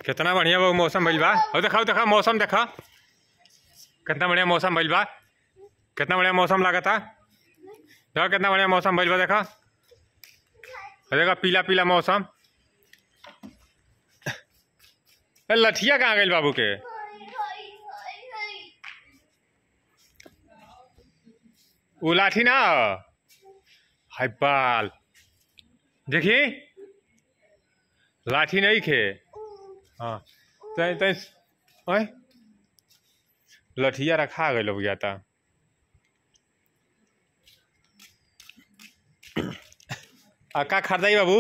कितना बढ़िया बा मौसम भइल बा और देखा देखा मौसम देखा कितना बढ़िया मौसम भइल बा कितना बढ़िया मौसम लागता देखा कितना बढ़िया मौसम भइल बा देखा और देखा पीला पीला मौसम ए, लठिया कहाँ गइल बाबू के उ लाठी ना ह। हाय बाल देखी लाठी नहीं खे हाँ तै तै ओए लठिया रखा गइल हो गया था आ का खरीदाई बाबू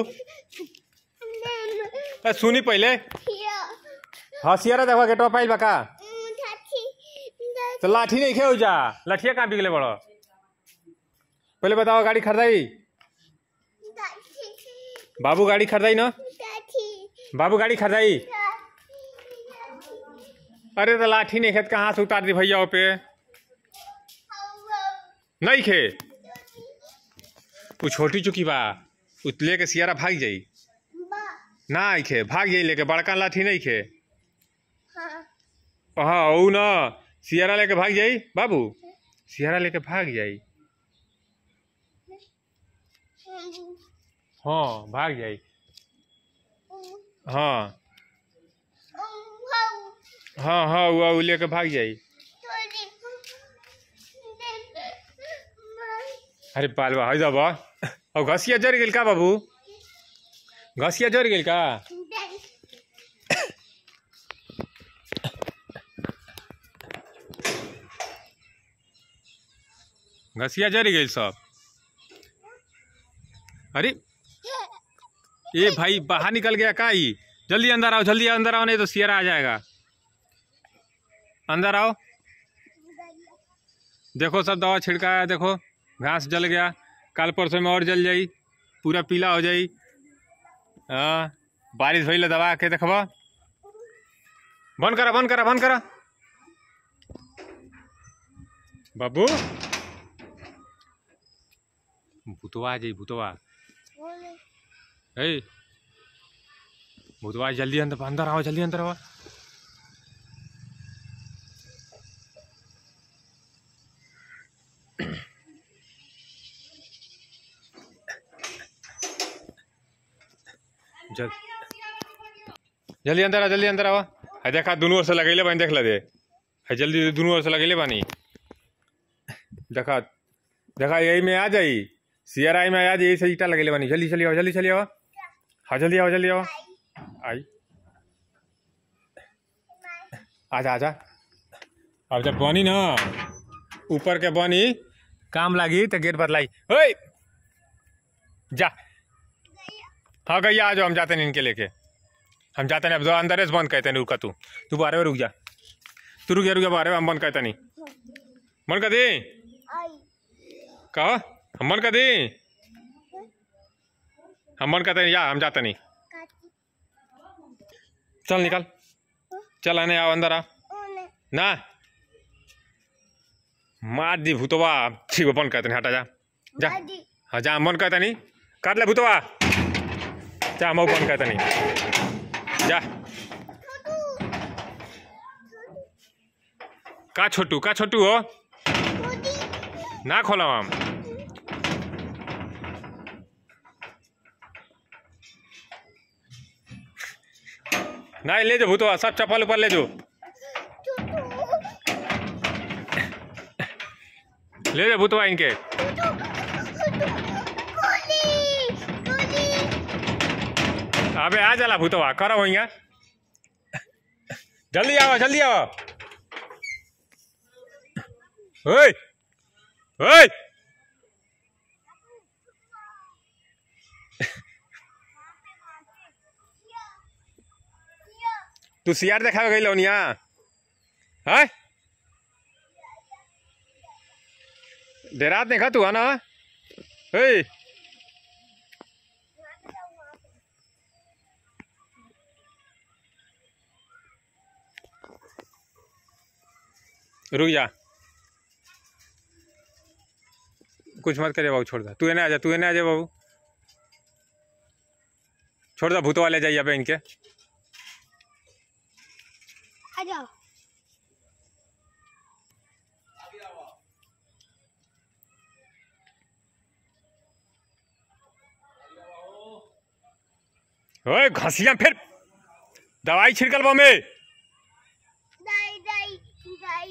ए, सुनी पहले हसियारा देखा गेटवा पाइल बा का तो लाठी नहीं खे जा लठिया कहाँ बिगले बड़ो पहले बताओ गाड़ी खरीदाई बाबू गाड़ी खरीदाई ना बाबू गाड़ी खरीदाई अरे तो लाठी नहीं खेत कहाँ से उतार दी भैया पे नहीं खे तू छोटी चुकी बा उ लेके सियारा भाग जाई ना आई खे भाग जाई लेके बड़का लाठी नहीं खे हाँ ऊ ना सियारा लेके भाग जाई बाबू सियारा लेके भाग जाई हाँ भाग जाई हाँ हाँ हाँ उ उ लेके भाग जाई अरे पालवा है जाबा और घसिया जर गेल का बाबू घसिया जर गेल का घसिया जर गेल सब अरे ये भाई बाहर निकल गया का ही जल्दी अंदर आओ जल्दी अंदर आओ नहीं तो सियरा आ जाएगा अंदर आओ देखो सब दवा छिड़काया देखो घास जल गया कल परसों में और जल जाई पूरा पीला हो जाई हाँ बारिश भइल दवा के देखबा बंद करा बंद करा बंद करा बाबू भूतवा आ जाई भूतवा ए भूतवा जल्दी अंदर अंदर आओ जल्दी अंदर आओ जल जल्दी अंदर आ जल्दी अंदर आवा है देखा दोनों ओर से लगैले बानी देख ला दे है जल्दी दोनों ओर से लगैले बानी देखा देखा यही में आ जाई सियर आई में आ जाई से ईटा लगैले बानी जल्दी चली आओ जल्दी चली आओ हाँ जल्दी आओ जल्दी आओ आई आजा आजा अब जब बनी ना ऊपर के बनी काम लागी तो गेट बदलाई ओए जा हाँ गैया आ जाओ हम जाते हैं इनके लेके हम जाते हैं अब अंदर से बंद कहते हैं रुका तू तू बारह में रुक जा तू रुक जा रुक जा बारह में हम बंद कहते नहीं बंद कर दी कहो हम बंद कर दी हम बंद कहते हैं या हम जाते नहीं चल निकल चल आने आओ अंदर आ ना मार दी भूतवा ठीक है बंद कहते नहीं हटा जा जा हाँ जा हम बंद कहते नहीं काट ले भूतवा जा हम बंद कहते नहीं जा का छोटू का छोटू हो ना खोला हम ना ले जो भूतवा सब चप्पल ऊपर ले जो ले जो भूतवा इनके अबे आ जाला भूतवा करो वहीं जल्दी आओ जल्दी आओ ओए ओए तू सियार देखा गई लोनिया है डेरात देखा तू है ना हे रुक जा कुछ मत करे बाबू छोड़ दे तू एने आ जा तू एने आ जा बाबू छोड़ दे भूतवा ले जाइए अबे इनके आ जाओ ओए घसिया फिर दवाई छिड़कल बा में दाई दाई दाई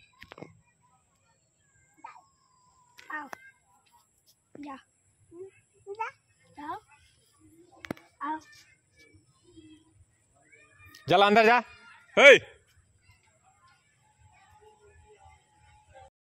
आओ जा जा जाओ आओ चल अंदर जा ओए